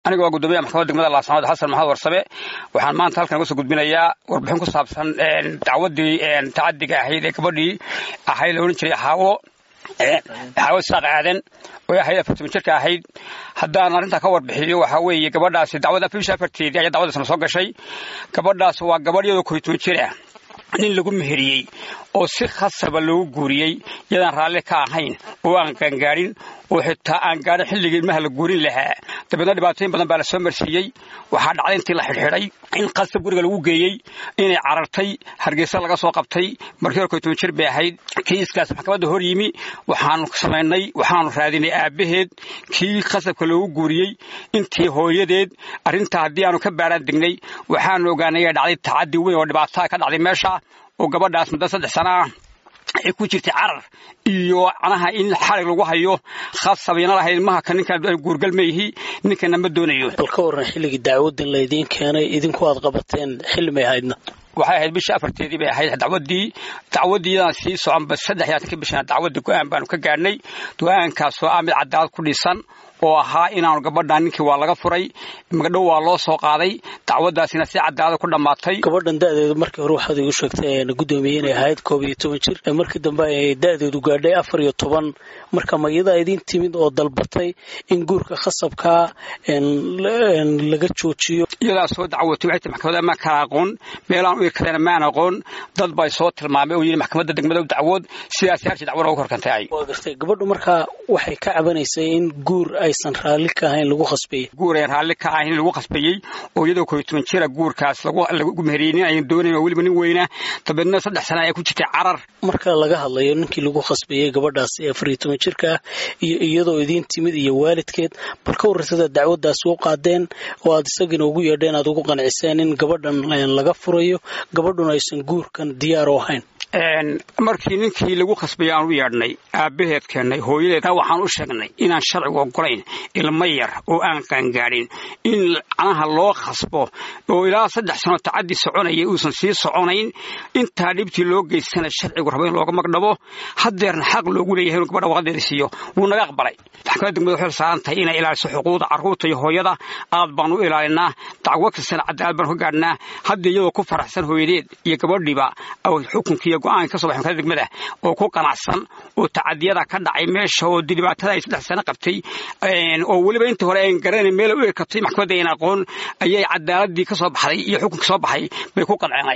aniga waa guddoomiyaha maxkamadda degmada laascanood xasan maxamed warsame waxaan maanta halkan uga soo gudbinayaa warbixin ku saabsan dacwaddii tacadiga ahayd ee gabadhii ahayd la odhan jiray xaawo xaawo saaq aadan oo ahayd afartan jirka ahayd haddaan arrintaa ka warbixiyo waxaa weeye gabadhaasi dacwada bisha afarteedii ayaa dacwadaasna soo gashay gabadhaas waa gabadh iyadoo koriton jir ah nin lagu meheriyey oo si khasaba loogu guuriyey yadaan raalli ka ahayn oo aan gaangaarin oo xitaa aan gaarin xilligii ilmaha la guurin lahaa dabeedna dhibaatooyin badan baa la soo marsiiyey waxaa dhacday intii la xidhxidhay in qasab guriga lagu geeyey inay carartay hargeysa laga soo qabtay markii hore koytoban jir bay ahayd kiiskaas maxkamadda hor yimi waxaanu samaynay waxaanu raadinay aabbaheed kii qasabka loogu guuriyey intii hooyadeed arrintaa haddii aanu ka baaraan degnay waxaanu ogaanay ay dhacday tacaddi weyn oo dhibaataa ka dhacday meesha oo gabadhaas muddo saddex sana ah ay ku jirtay carar iyo canaha in xarig lagu hayo khasabayna lahayd ilmaha ka ninkan guurgal ma yihi ninkana ma doonayo bal ka warran xilligii dacwaddan laydiin keenay idinku aad qabateen xilli may ahaydna waxay ahayd bishii afarteedii bay ahayd dacwaddii dacwaddiidan sii soconba saddex iyo atanka bishana dacwadda go-aan baanu ka gaadhnay go-aankaasoo ah mid cadaalad ku dhisan oo ahaa inaanu gabadhan ninkii waa laga furay magdhow waa loo soo qaaday dacwaddaasina si cadaalada ku dhammaatay gabadhan da'deedu markii hore waxaad igu sheegtay guddoomiye inay ahayd koob iyo toban jir markii dambe ay da'deedu gaadhay afar iyo toban marka ma iyadaa idiin timid oo dalbatay in guurka khasabkaa laga joojiyo iyadaa soo dacwotay waxay tii maxkamadda ma kala aqoon meelaan u irkadayna maan aqoon dad bay soo tilmaamay oo yidhi maxkamadda degmada dacwood sidaas yaarshii dacwo loogu korkantay ay waa gartay gabadhu markaa waxay ka cabanaysay in guur aysan raalli ka ahayn lagu khasbeeyey guur ayan raalli ka ahayn lagu khasbeeyey oo iyadoo koy toban jira guurkaas lagu meheriyey nin ayan doonayn oo weliba nin weyna dabeedna saddex sana ay ku jirtay carar marka laga hadlayo ninkii lagu khasbeeyey gabadhaas ee afar iyo toban jirka ah iyo iyadoo idiin timid iyo waalidkeed bal ka warraysada dacwaddaas u qaadeen oo aad isagina ugu yeedheen aad ugu qanciseen in gabadhan laga furayo gabadhuna aysan guurkan diyaar u ahayn markii ninkii lagu khasbayay aan u yeedhnay aabbaheed keennay hooyadeed waxaan u sheegnay inaan sharcigu ogolayn ilmo yar oo aan qaangaadhin in canaha loo khasbo oo ilaa saddex sano tacaddi soconaya uusan sii soconayn intaa dhibtii loo geystana sharcigu rabo in looga magdhabo haddeerna xaq loogu leeyahay inuu gabadha waqadeeda siiyo wuu naga aqbalay maxkamadda degmada waxay saaran tahay inay ilaaliso xuquuqda carruurta iyo hooyada aad baan u ilaalinaa dacwo kastana cadaalad baan ka gaadhnaa hadda iyadoo ku faraxsan hooyadeed iyo gabadhiiba xukunkiiyo go-aanka ka so baxay maxkamadda degmada oo ku qanacsan oo tacadiyada ka dhacay meesha oo dhibaatada ay saddex sano qabtay oo weliba intii hore ayn garanayn meel u ekatay maxkamadda ayn aqoon ayay cadaaladii ka soo baxday iyo xukunkii soo baxay bay ku qanceenay